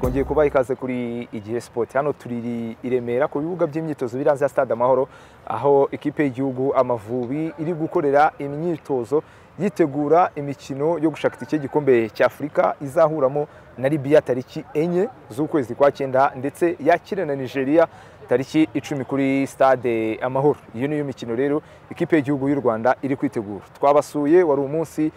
twongeye kubaha ikaze kuri igihe sipoti hano turi i Remera ku bibuga by'imyitozo biri hanze ya stade amahoro aho ikipe y'igihugu amavubi iri gukorera imyitozo yitegura imikino yo gushaka itike y'igikombe cy'afurika izahuramo na libiya tariki enye z'ukwezi kwa cyenda ndetse yakire na nigeria tariki icumi kuri stade amahoro iyo niyo mikino rero ikipe y'igihugu y'u rwanda iri kwitegura twabasuye wari umunsi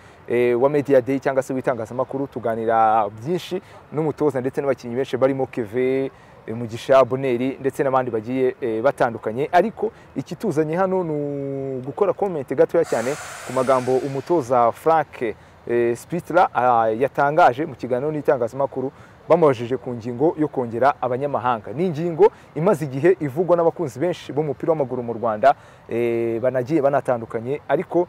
wa media day cyangwa se w'itangazamakuru tuganira byinshi n'umutoza ndetse n'abakinnyi benshi barimo keve mugisha boneri ndetse n'abandi bagiye batandukanye ariko ikituzanye hano ni ugukora komenti gatoya cyane ku magambo umutoza frank sipitira yatangaje mu kiganiro n'itangazamakuru bamubajije ku ngingo yo kongera abanyamahanga ni ingingo imaze igihe ivugwa n'abakunzi benshi b'umupira w'amaguru mu rwanda banagiye banatandukanye ariko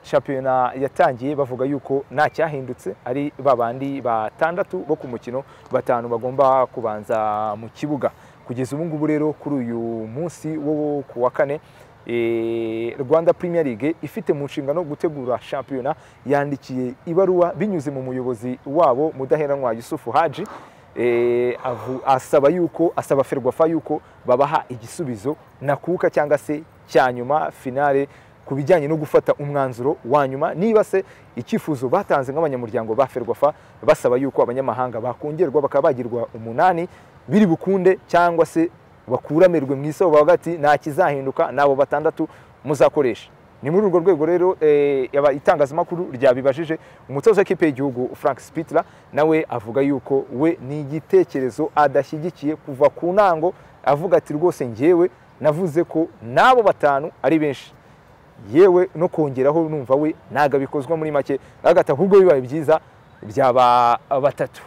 shampiyona yatangiye bavuga yuko nta cyahindutse ari babandi batandatu bo ku mukino batanu bagomba kubanza mu kibuga kugeza ubu ngubu rero kuri uyu munsi wo ku wa kane rwanda premier league ifite mu nshingano gutegura shampiyona yandikiye ibaruwa binyuze mu muyobozi wabo mudaheranwa yusufu haji asaba yuko asaba ferwafa yuko babaha igisubizo nakuka cyangwa se cya nyuma finale ku bijyanye no gufata umwanzuro wa nyuma niba se icyifuzo batanze nk'abanyamuryango ba ferwafa basaba yuko abanyamahanga bakongerwa bakaba bagirwa umunani biri bukunde cyangwa se bakuramirwe mu isoko hagati nta kizahinduka nabo batandatu muzakoresha ni muri urwo rwego rero itangazamakuru ryabibajije umutoza w'ikipe y'igihugu frank sipitira nawe avuga yuko we ni igitekerezo adashyigikiye kuva ku ntango avuga ati rwose ngewe navuze ko n'abo batanu ari benshi yewe no kongeraho numva we ntabwo bikozwa muri make agata ahubwo bibaye byiza byaba batatu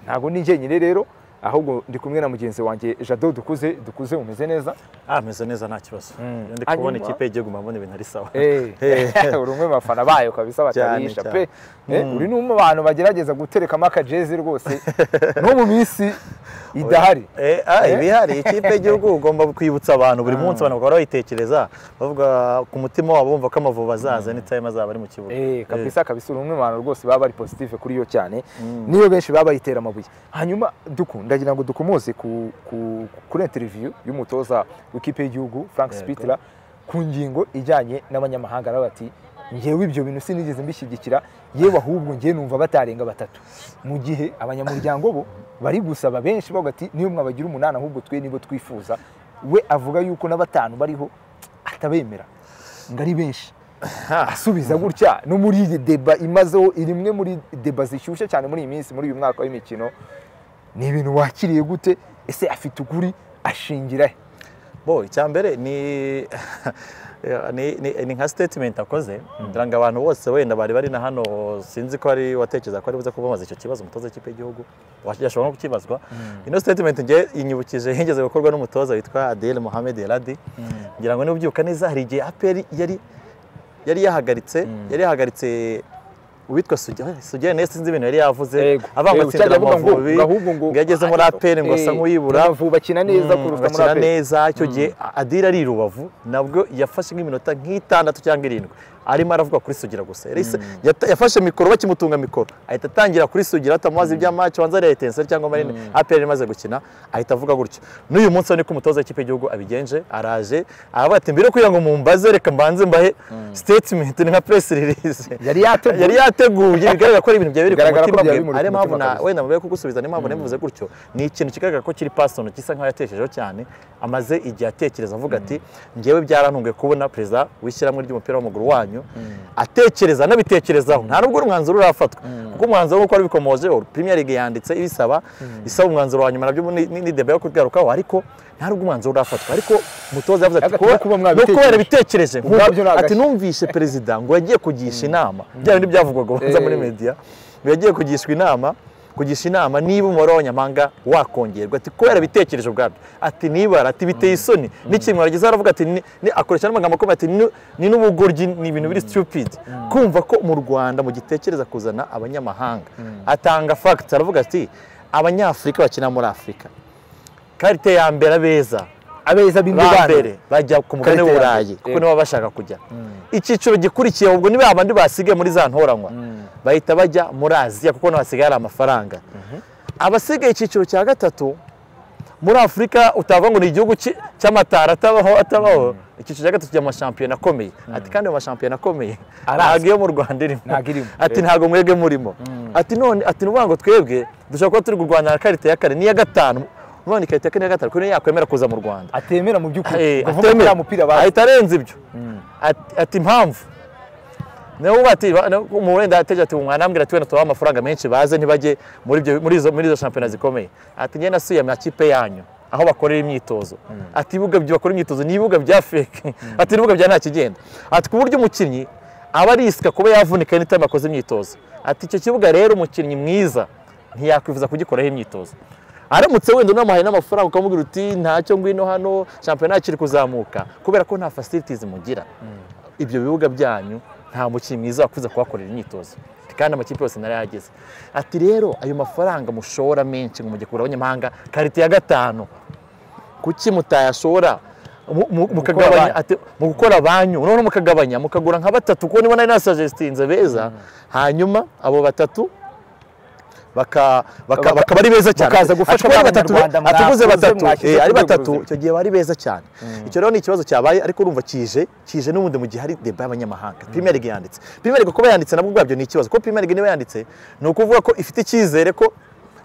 ntabwo ni njyenyine rero ahubwo ndi kumwe na mugenzi wanjye jado dukuze dukuze umeze neza ameze neza nta kibazo ndi kubona ikipe y'igihugu mbona ibintu ari sawa uri umwe mu bafana bayo kabisa batarisha pe uri ni mu bantu bagerageza guterekamo akajezi rwose no mu minsi idahari ibihari ikipe y'igihugu ugomba kwibutsa abantu buri munsi abantu bakaba bayitekereza bavuga ku mutima wabo bumva ko amavubi azaza n'itayime azaba ari mu kibuga kabisa kabisa uri umwe mu bantu rwose baba bari positive kuri yo cyane niyo benshi baba bayitera amabuye hanyuma dukunda ndagira ngo dukomoze kuri interiviyu y'umutoza w'ikipe y'igihugu frank sipitira ku ngingo ijyanye n'abanyamahanga nawe bati ngewe ibyo bintu sinigeze mbishyigikira yewe ahubwo ngewe numva batarenga batatu mu gihe abanyamuryango bo bari gusaba benshi bavuga ati niyo mwabagira umunani ahubwo twe nibo twifuza we avuga yuko n'abatanu bariho atabemera ngo ari benshi asubiza gutya no muri iyi deba imazeho iri imwe muri deba zishyushye cyane muri iyi minsi muri uyu mwaka w'imikino ni ibintu wakiriye gute ese afite ukuri ashingira he bo icyambere ni ni nka sitetimenti akoze ngira ngo abantu bose wenda bari bari na hano sinzi ko ari watekereza ko ari buze kubabaza icyo kibazo umutoza w'ikipe y'igihugu washobora no kukibazwa ino sitetimenti ngiye inyibukije yigeze gukorwa n'umutoza witwa adele muhammed eladi ngira ngo nubyibuka neza hari igihe aperi yari yari yahagaritse yari yahagaritse uwitwa sugera neza sinzi ibintu yari yavuze avanga atsindira amavubi ngo yageze muri aperi ngo asa nk'uyibura bakina neza kuruta muri aperi neza icyo gihe adira ari i rubavu nabwo yafashe nk'iminota nk'itandatu cyangwa irindwi arimo aravuga kuri sugira gusa yafashe mikoro bakimutunga mikoro ahita atangira kuri sugira atamubaza iby'amacu wanza ariya etenseri cyangwa marine aperi imaze gukina ahita avuga gutyo n'uyu munsi niko umutoza w'ikipe y'igihugu abigenje araje aravuga ati mbere kugira ngo mumbaze reka mbanze mbahe sitetimenti ni nka presi ririze yari yateguye yateguye bigaragara ko ari ibintu byabiri ku mutima bwe ariyo mpamvu wenda mubiye kugusubiza niyo mpamvu nemvuze gutyo ni ikintu kigaragara ko kiri pasono gisa nk'aho yatekerejeho cyane amaze igihe atekereza avuga ati ngewe byarantunguye kubona perezida w'ishyirahamwe ry'umupira w'amaguru wanyu atekereza anabitekerezaho nta nubwo umwanzuro urafatwa kuko umwanzuro nk'uko wabikomojeho premier league yanditse ibisaba isaba umwanzuro wa nyuma nabyo ni debe yo kugarukaho ariko nta nubwo umwanzuro urafatwa ariko umutoza yavuze ati no kuba yarabitekereje ati numvishe perezida ngo yagiye kugisha inama bya bindi byavugwaga ubanza muri media ngo yagiye kugishwa inama kugisha inama niba umubare w'abanyamahanga wakongerwa ati kubera ibitekerezo ubwabyo ati nibara ati biteye isoni n'ikintu wagize aravuga ati ni- ni- akoresha n'amagambo akomeye ati ni- ni n'ubugoryi ni ibintu biri stupid kumva ko mu rwanda mu gitekereza kuzana abanyamahanga atanga facts aravuga ati abanyafurika bakina muri afurika karite ya mbere abeza abeza b'indwara bambere bajya ku mugabane Karita ya w'uburayi mbere, kuko yego. nibo baba bashaka kujya icyiciro gikurikiye ubwo niba abandi basigaye muri za ntoranywa bahita bajya muri aziya kuko naho hasigaye hari amafaranga abasigaye icyiciro cya gatatu muri afurika utavuga ngo ni igihugu ki- cy'amatara atabaho atabaho icyiciro cya gatatu cy'amashampiyona akomeye ati kandi ayo mashampiyona akomeye ntabwo iyo mu rwanda irimo Ntabwo irimo. ati ntabwo mwebwe murimo ati none ati ni ukuvuga ngo twebwe dushobora kuba turi kurwana na karite ya kane niya gatanu none karite ya kane niya gatanu kuko niyo yakwemera kuza mu rwanda atemera mu by'ukuri Eh, ngo avuga ko atemera. uriya mupira bazi ahita arenza ibyo Ati- ati impamvu nawe uba ati ba- na- mu wenda ateje ati mwanambwira ati wenda tubaha amafaranga menshi baze ntibajye muri ibyo- muri izo muri izo shampiyona zikomeye ati njye nasuye amakipe yanyu aho bakorera imyitozo ati ibibuga byo bakora imyitozo ni ibibuga bya feke ati ibibuga bya nta kigenda ati ku buryo umukinnyi aba arisika kuba yavunika any time akoze imyitozo ati icyo kibuga rero umukinnyi mwiza ntiyakwifuza kugikoraho imyitozo aramutse wenda unamuhaye n'amafaranga ukamubwira uti ntacyo ngwino hano shampiyona kiri kuzamuka kubera ko nta facilities mugira ibyo bibuga byanyu nta mukinnyi mwiza wakuze kuhakorera imyitozo Ati, kandi amakipe yose nari yageze ati rero ayo mafaranga mushora menshi ngo mujye kugura abanyamahanga karite ya gatanu kuki mutayashora mu- mu- mukagabanya banki. ati mu gukora banyu noneho mukagabanya mukagura nka batatu kuko niba nari nasuggestinze beza hanyuma abo batatu baka- baka- Baka- bakaba ari beza cyane bakaza gufasha Ati, kubera ba batatu- Banyarwanda mwakoze, atuguze batatu mwashyize eh, ari ku rwego batatu ruzima. icyo gihe bari beza cyane icyo rero ni ikibazo cyabaye ariko urumva kije kije n'ubundi mu gihe hari deba y'abanyamahanga premier league yanditse premier league kuba yanditse nabwo ubwabyo ni ikibazo kuko premier league niba yanditse ni ukuvuga ko ifite icyizere ko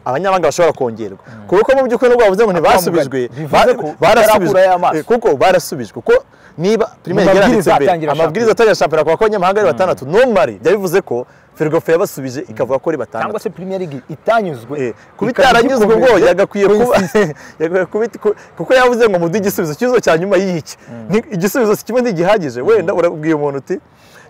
abanyamahanga bashobora kongerwa kuko mu by'ukuri nubwo bavuze ngo ntibasubijwe Bivuze ko ba- barasubijwe batarakurayo amaso. Eh, kuko barasubijwe kuko niba premier Mu league mabwiriza yanditse mbere atangira amabwiriza shampiyona. atangira shampiyona kuko abanyamahanga ari batandatu normally byari bivuze ko Ferwafa yabasubije ikavuga ko ari batandatu cyangwa se premier league itanyuzwe Eh, kuba ikaba itaranyuzwe ubwo igikomeje yagakwiye ku kuba isi. yagakwiye kuba iti- kuko yavuze ngo muduhe igisubizo cyizo cya nyuma y'iki Ni- igisubizo kimwe ntigihagije wenda urabwiye umuntu uti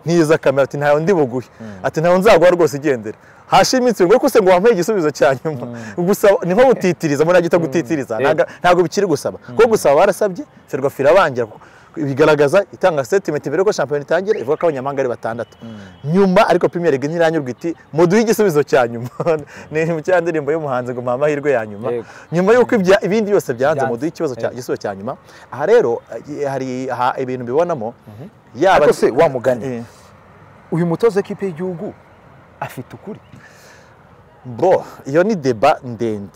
ntiza kamera ati ntayo ndi buguhe ati ntayo nzaguha rwose igendera hashe iminsi ngo se ngo wampaye igisubizo cya nyuma gusa ni nko gutitiriza muri agita gutitiriza Ntaga- ntabwo bikiri gusaba kuko gusaba barasabye ferwafa irabangira bigaragaza itanga statement mbere yuko shampiyona itangira ivuga ko abanyamahanga ari batandatu nyuma ariko premier league ntiranyurwa iti muduhe igisubizo cya nyuma ni mu cya ndirimbo y'umuhanzi ngo mpa amahirwe ya nyuma Yego. nyuma y'uko ibya- ibindi byose byanze Byanze. muduhe ikibazo cya Yego. igisubizo cya nyuma aha rero eh, hari aha ibintu mbibonamo yaba ariko se wa mugani Eh, uyu mutoza w'ikipe y'igihugu afite ukuri bo iyo ni deba ndende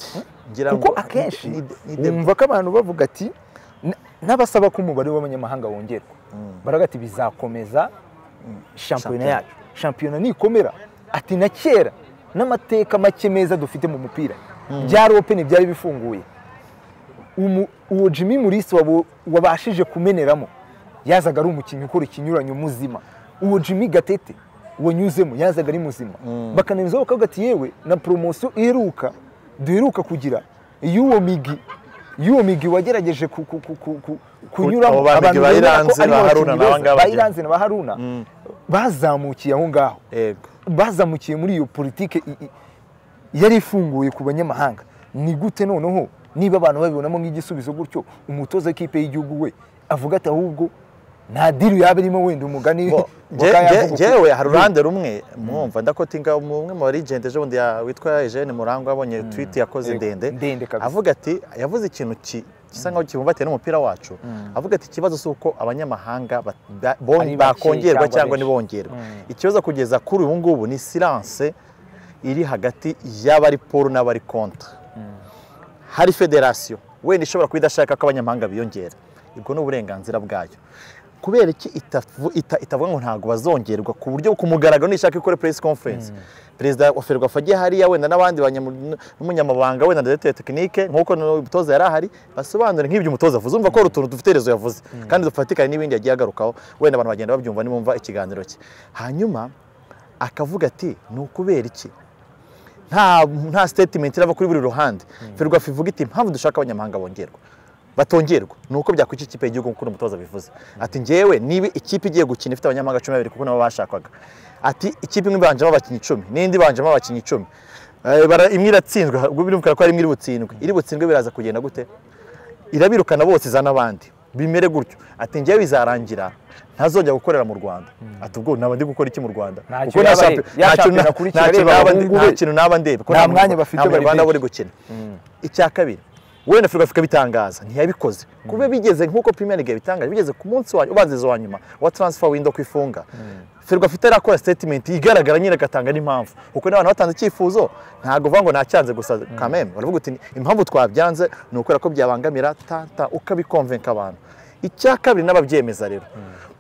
ngira kuko ngo akenshi ni- ni deba- wumva ko abantu bavuga ati "Na- n'abasaba ko umubare w'abanyamahanga wongerwa baravuga ati bizakomeza shampiyona Shampiyona. yacu shampiyona nikomera ati na kera n'amateka make meza dufite mu mupira byari openi byari bifunguye Umu- uwo jimmy murisi wabo- wabashije kumeneramo yazaga ari umukinnyi ukora ikinyuranyo muzima uwo jimmy gatete wanyuzemo yazaga ari muzima bakanemeza bakavuga ati yewe na poromosiyo iheruka duheruka kugira y'uwo migi y'uwo migi wagerageje ku- ku- ku- ku- ku- kunyuramo Abo ba Migi ba bemera ko Iranzi, aribo ba bakinnyi Haruna n'aba beza. ngaba Ba bagira. Iranzi na ba Haruna bazamukiye aho ngaho yego bazamukiye muri iyo politike i- i- yari ifunguye ku banyamahanga ni gute noneho niba abantu babibonamo nk'igisubizo gutyo umutoza w'ikipe y'igihugu we avuga ati ahubwo nta diri yaba irimo wenda umugani Bo, nge- wakayavuga nge- uko- ngewe hari uruhande rumwe mwumva ndakoti umwe mu barigende ejo bundi ya- witwa Eugene Murangwa abonye tweet yakoze Yego, ndende ndende kabisa. avuga ati yavuze ikintu ki- gisa nkaho kibumbatiye n'umupira wacu avuga ati ikibazo si uko abanyamahanga ba- ba- bon- Ari bake bakongerwa cyangwa cyangwa benshi." ntibongerwe ikibazo kugeza kuri ubu ngubu ni silence iri hagati y'abari poro n'abari kontra hari federasiyo wenda ishobora kuba idashaka ko abanyamahanga biyongera ubwo ni uburenganzira bwayo kubera iki itavu- ita- itavuga ngo ntabwo bazongerwa ku buryo ku mugaragaro nishaka ikore press conference perezida wa ferwafa ajye hariya wenda n'abandi banyam- n'umunyamabanga wenda ndetse ya tekinike nk'uko umutoza yari ahari basobanure nk'ibyo umutoza avuze umva ko hari utuntu dufite rezo yavuze kandi dufatikanye n'ibindi yagiye agarukaho wenda abantu bagenda babyumva nimumva ikiganiro cye hanyuma akavuga ati ni ukubera iki nta nta statement irava kuri buri ruhande ferwafa ivuga iti impamvu dushaka abanyamahanga bongerwa batongerwa ni uko byakwica ikipe y'igihugu nk'uko umutoza bivuze ati njyewe niba ikipe igiye gukina ifite abanyamahanga cumi na babiri kuko nabo bashakwaga ati ikipe imwe ibanjemo abakinnyi icumi n'indi ibanjemo abakinnyi icumi imwe iratsindwa ubwo birumvikana ko hari imwe iri butsindwe iri butsindwe biraza kugenda gute irabirukana bose izana abandi bimere gutyo ati ngewe bizarangira ntazongera gukorera mu rwanda ati ubwo naba ndi gukora iki mu rwanda Ntacyo yaba ari. Ya shampiyona akurikira areba abahungu be. nta kintu naba ndeba Nta mwanya bafite nta munyarwanda bari aba uri gukina icya kabiri wenda Ferwafa ikabitangaza ntiyabikoze kuba bigeze nk'uko Premier League yabitangaje bigeze ku munsi wa ubanziriza wa nyuma wa transfer window ku ifunga Ferwafa itarakora statement igaragara nyine agatanga n'impamvu kuko n'abantu batanze icyifuzo ntabwo uvuga ngo nacyanze gusa kameme baravuga uti impamvu twabyanze ni ukubera ko byabangamira tata ukabikomvenka abantu icya kabiri n'ababyemeza rero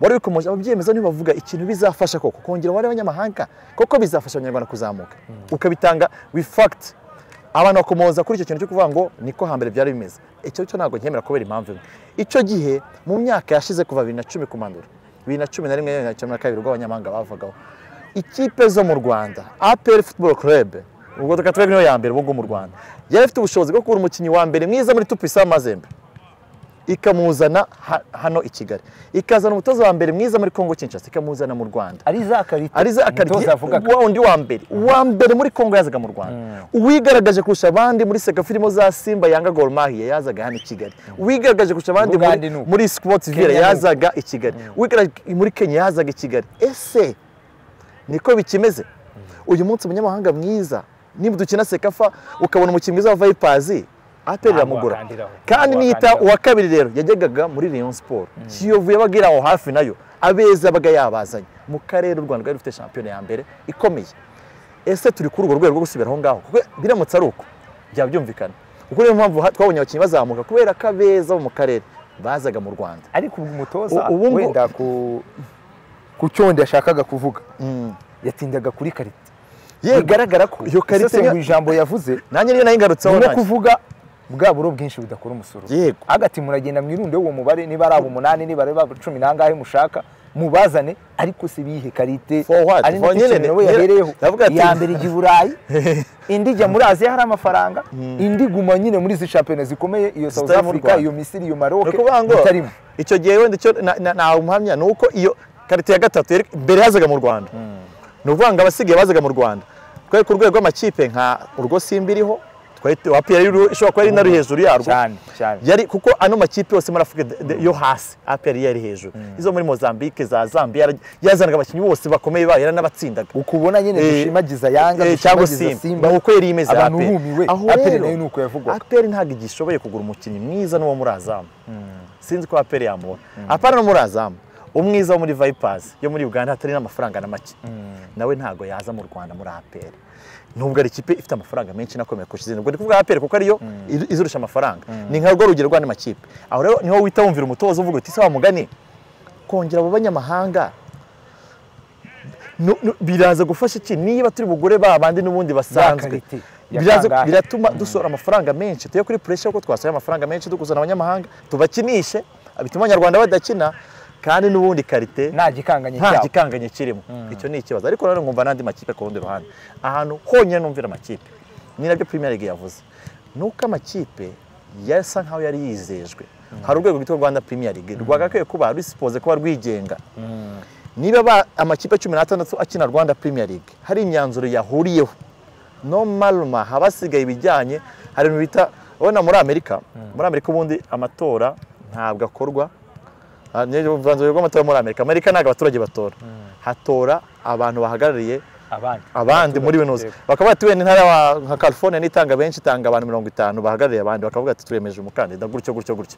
wari bikomeje ababyemeza niba bavuga ikintu bizafasha koko kongera wari abanyamahanga koko bizafasha abanyarwanda kuzamuka ukabitanga with fact abantu bakomoza kuri icyo kintu cyo kuvuga ngo niko hambere byari bimeze icyo cyo ntabwo nkemera kubera impamvu imwe icyo gihe mu myaka yashize kuva bibiri na cumi kumanura bibiri na cumi na rimwe bibiri na cumi na kabiri ubwo abanyamahanga bavagaho ikipe zo mu rwanda apr football club ubwo reka twebwe niyo ya mbere ubu ngubu mu rwanda yari ifite ubushobozi bwo kubura umukinnyi wa mbere mwiza muri tupisa mazembe ikamuzana ha- hano i kigali ikazana umutoza wa mbere mwiza muri kongo kinshasa ikamuzana mu rwanda ari za karite ari za umutoza yavugaga wa undi wa mbere uwa mbere muri kongo yazaga mu rwanda uwigaragaje kurusha abandi muri seka filimo za simba yanga gor mahia yazaga hano i kigali uwigaragaje kurusha abandi Bugande muri, ni uko. muri sports Kenya ville ni uko. yazaga i kigali uwigaragaje muri kenya yazaga i kigali ese niko bikimeze uyu munsi umunyamahanga mwiza niba dukina sekafa ukabona umukinnyi mwiza wa vayipazi aperera Ntabwo mugura wakandiraho. kandi Ntabwo niyita wakandiraho. uwa kabiri rero yajyagaga muri Rayon Sport Kiyovu yabaga iri aho hafi nayo abeza abaga yabazanye mu karere u Rwanda rwari rufite shampiyona ya mbere ikomeye ese turi kuri urwo rwego rwo gusubira aho ngaho kuko biramutse ari uko byaba byumvikana kuko niyo mpamvu ha- twabonye abakinnyi bazamuka kubera ko abeza bo mu karere bazaga mu Rwanda ariko ubwo umutoza U- ubu ngo- wenda ku ku cyondo yashakaga kuvuga yatindaga kuri karite bigaragara ko iyo karite isesengura niyo- ijambo yavuze nanjye niyo nayigarutseho ni nko nanjye. kuvuga bwa buro bwinshi budakora umusoro Yego. agati muragenda mwirunde uwo mubare niba ari abo umunani niba ari abo cumi n'angahe mushaka mubazane ariko se bihe karite For what? ari For nacyo nyine- kintu nawe nyine- yahereyeho ndavuga ati- iya mbere ijya i burayi indi ijya muri aziya hari amafaranga indi guma nyine muri izi shampiyona zikomeye iyo south Zitari mu africa Rwanda. iyo misiri iyo maroke ni ukuvuga ngo bitarimo icyo gihe wenda icyo na- na- ntawe umuhamya ni uko iyo karite ya gatatu yari- mbere yazaga mu rwanda ni ukuvuga ngo abasigaye bazaga mu rwanda twari ku rwego rw'amakipe nka urwo simba iriho twari wa piyeri ishobora kuba ari nari hejuru yarwo cyane cyane yari kuko ano makipe yose muri afurika de- de- yo hasi apr yari hejuru izo muri mozambique za zambia yara- yazanaga abakinnyi bose bakomeye bayo yaran'abatsindaga uko ubona nyine Eh, dushimagiza yanga eh, cyangwa dushimagiza simba ni uko yari imeze abantu APR. bumiwe Aho aperi rero, nayo ni uko yavugwaga APR ntabwo igishoboye kugura umukinnyi mwiza n'uwo muri azamu sinzi ko aperi yamubona apana no muri azamu umwiza wo muri vayipazi yo muri uganda hatari n'amafaranga na make nawe ntabwo yaza mu rwanda muri aperi nubwo ari ikipe ifite amafaranga menshi inakomeye kurusha izindi ubwo ndi kuvuga aperi kuko ariyo i- izirusha amafaranga ni nka rwo rugero rw'andi makipe aho rero niho wita wumvira umutoza uvuga uti se wa mugani kongera abo banyamahanga nu- nu- biraza gufasha iki niba turi bugure ba bandi n'ubundi basanzwe karite ya Biraza- kangahe? biratuma dusohora amafaranga menshi tuye kuri puresha kuko twasohoye amafaranga menshi dukuzana abanyamahanga tubakinishe bituma abanyarwanda badakina kandi n'ubundi karite nta gikanganye nta cyabo gikanganye kirimo icyo ni ikibazo ariko rero ngumva n'andi makipe ku rundi ruhande ahantu honyine numvira amakipe ni nabyo Premier League yavuze ni uko amakipe yasa nkaho yari yizejwe hari urwego rwitwa rwanda Premier League rwagakwiye kuba rusipoze kuba rwigenga niba ba- amakipe cumi n'atandatu akina rwanda Premier League hari imyanzuro yahuriyeho no maruma haba hasigaye ibijyanye hari ibintu bita ubona muri amerika muri amerika ubundi amatora ntabwo akorwa Ah, ni uruvanzwe rw'amatora muri amerika amerika ntabwo abaturage batora hatora abantu bahagarariye abandi abandi muri binoze bakaba bati wenda intara wa- nka california nitanga benshi itanga abantu mirongo itanu bahagarariye abandi bakavuga ati turemeje umukandida gutyo gutyo gutyo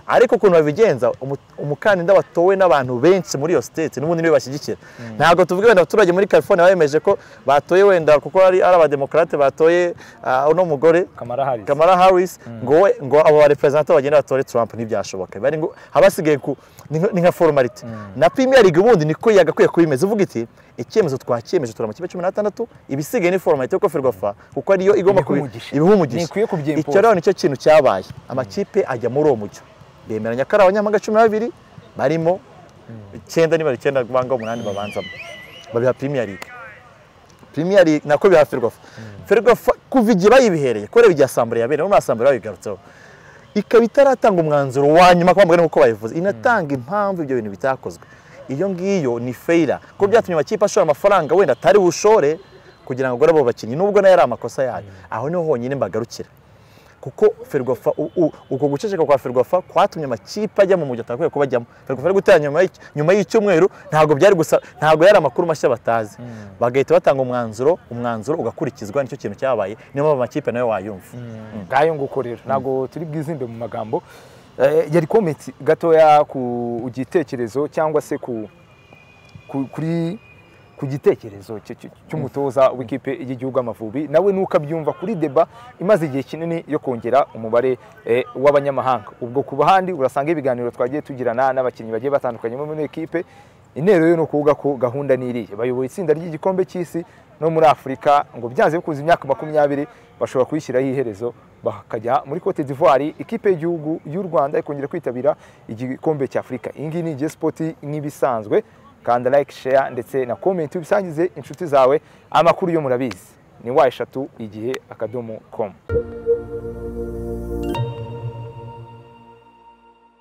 ariko ukuntu babigenza umu- umukandida watowe n'abantu benshi muri iyo state n'ubundi niwe bashyigikira ntabwo tuvuga wenda abaturage muri california bayemeje ko batoye wenda kuko ari ari abademokarate batoye ah, uno mugore kamara hari Kamala Harris ngo we ngo abo barepresentante bagenda batore Trump ntibyashoboka bari ngo habasigaye ku ni nka- ni nka formality na Premier League ubundi niko yagakwiye kubimeza uvuga iti icyemezo twakiyemeje turi amakipe 16 ibisigaye ni formality yo koferwafa kuko ariyo igomba Ibiha kubi- umugisha. ibiha umugisha Ntikwiye kubyimpoza. icyo rero nicyo kintu cyabaye amakipe ajya muri uwo mujyo bemeranya ko ari abanyamahanga 12 barimo icyenda niba ari icyenda banga umunani babanzamo babiha Premier League Premier League nako biha Ferwafa Ferwafa kuva igihe bayibihereye kubera ibya Assemblée yabereye muri Assemblée babigarutseho ikaba itaratanga umwanzuro wa nyuma kwa mugani uko bayivuze inatanga impamvu ibyo bintu bitakozwe iyo ngiyo ni feyira kuko byatumye amakipe ashora amafaranga wenda atari bushore kugira ngo agore abo bakinnyi nubwo nayo ari amakosa yayo aho niho honyine mbagarukira kuko ferwafa uko guceceka kwa ferwafa kwatumye amakipe ajya mu mujyi atakwiye kuba ajyamo ferwafa ari gutera nyuma y'icyumweru ntabwo byari gusa ntabwo yari amakuru mashya batazi bagahita batanga umwanzuro umwanzuro ugakurikizwa nicyo kintu cyabaye niyo mpamvu amakipe nayo wayumva ngayo nguko rero ntabwo turi bwizinde mu magambo yari kometi gatoya ku gitekerezo cyangwa se ku kuri ku gitekerezo cy'umutoza w'ikipe y'igihugu amavubi nawe nukabyumva kuri deba imaze igihe kinini yo kongera umubare w'abanyamahanga ubwo ku bahandi urasanga ibiganiro twagiye tugirana n'abakinnyi bagiye batandukanye muri ekipe intero yo ni ukuvuga ko gahunda ni iriya bayoboye itsinda ry'igikombe cy'isi no muri afurika ngo byanze bikunze imyaka makumyabiri bashobora kuyishyiraho iherezo bakajya muri cote d'ivoire ikipe y'igihugu y'u rwanda ikongera kwitabira igikombe cy'afurika iyi ngiyi ni igihe sipoti nk'ibisanzwe kanda like share ndetse na comment ubisangize inshuti zawe amakuru yo murabizi ni wa eshatu igihe akadomo com